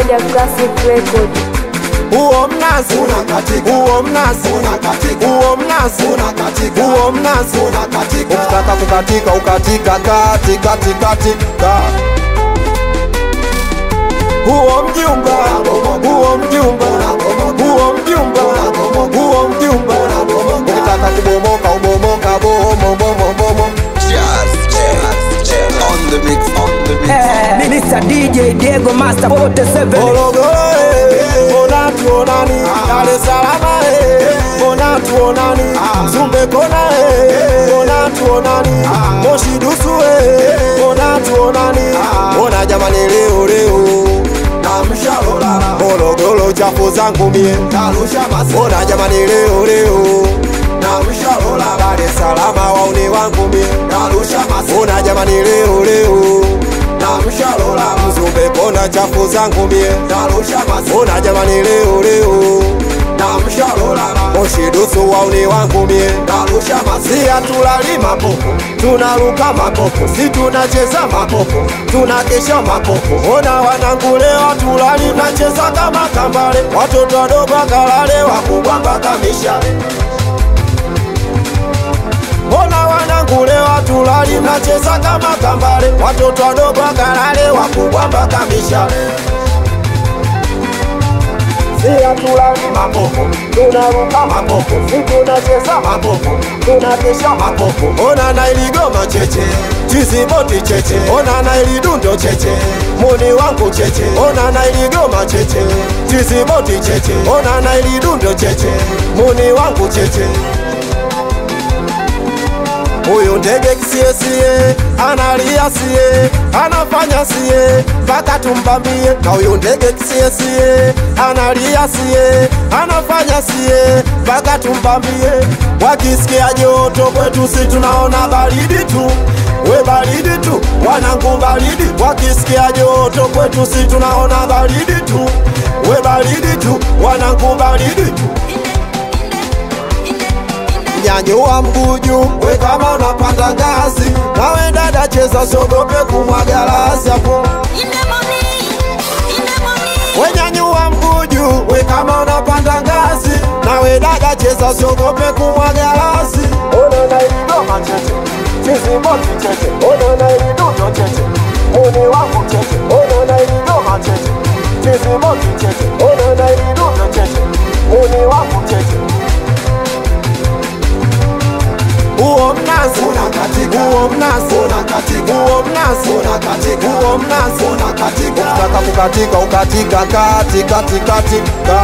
moja Classic Record. Huo mnazi Unakatika. huo mnazi Unakatika. huo mnazi Unakatika. huo mnazi Unakatika. ukitaka kukatika ukatika kati kati kati ka huo mjumba huo mjumba huo mjumba huo mjumba ukitaka kubomoka ubomoka bomo bomo bomo On the mix, on the mix. Eh, Mr. DJ Diego Master 47 Morogoro eh, mbona tuonani Dar es Salaam eh, mbona tuonani Zumbe kona eh, mbona tuonani Moshi dusu eh, mbona tuonani Mbona jamani leo leo Namsha lola. Morogoro chafu zangu mie Narusha masi. Mbona jamani leo leo Namsha lola. Dar es Salaam wauni wangu mie Narusha masi. Mbona jamani leo leo Namsha lola. Zumbe kona chafu zangu mie Narusha masi. Mbona jamani leo leo Namsha lola. Moshi dusu wauni wangu mie Narusha masi. si hatulali mapopo, tunaruka mapopo, si tunacheza mapopo, tunakesha mapopo. Ona wanangu leo hatulali, nacheza kama kambale, watoto wadogo wakalale, wakubwa mpaka mishale. Ona wanangu leo hatulali, nacheza kama kambale, watoto wadogo wakalale, wakubwa mpaka mishale. Si hatulali mapopo, tunaruka mapopo, si tunacheza mapopo, tunakesha mapopo. Ona na iligoma cheche, chiziboti cheche, ona na ilidundo cheche, muni wangu cheche, ona na iligoma cheche, chiziboti cheche, ona na ilidundo cheche, muni wangu cheche. Huyu ndege kisiesie analia sie anafanya sie mpaka tumbambie, na huyu ndege kisiesie analia sie anafanya sie mpaka tumbambie. Wakisikia joto kwetu si tunaona baridi tu, we baridi tu, wanangu baridi. Wakisikia joto kwetu si tunaona baridi tu, we baridi tu, wanangu baridi tu nyanyua mguu juu, we kama unapanda ngazi, nawe dada cheza, sogope kumwaga rasi hapo. We nyanyua mguu juu, we kama unapanda ngazi, nawe dada cheza, sogope kumwaga rasi. Ona na iligoma cheche, chiziboti cheche, ona na ilidundo cheche, muni wangu cheche, ona na iligoma cheche, chiziboti cheche, ona na ilidundo cheche, muni wangu cheche. Huo mnazi Unakatika. huo mnazi Unakatika. huo mnazi Unakatika. huo mnazi Unakatika. ukitaka kukatika ukatika kati kati kati ka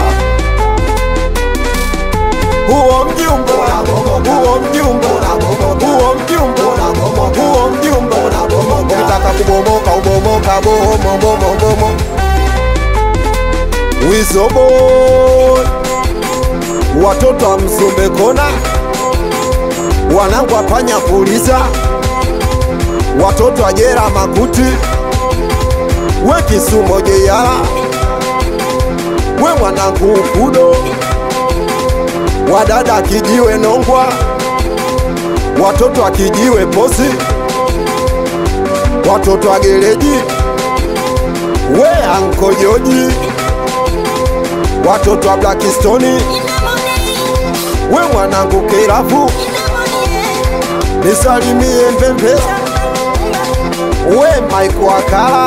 huo mjumba Unabomoka. huo mjumba Unabomoka. huo mjumba Unabomoka. huo mjumba Unabomoka. ukitaka kubomoka ubomoka bomo bomo bomo wizobo watoto wa mzumbe kona wanangu apanya kuuliza watoto ajera makuti we kisumo jeyala we mwanangu ukudo wadada kijiwe nongwa watoto akijiwe posi watoto agereji we ankojoji watoto wa blakistoni we mwanangu kirafu nisalimie mbembe we Mike Wakala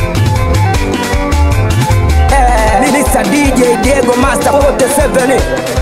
Eh, Mr. DJ Diego Master 47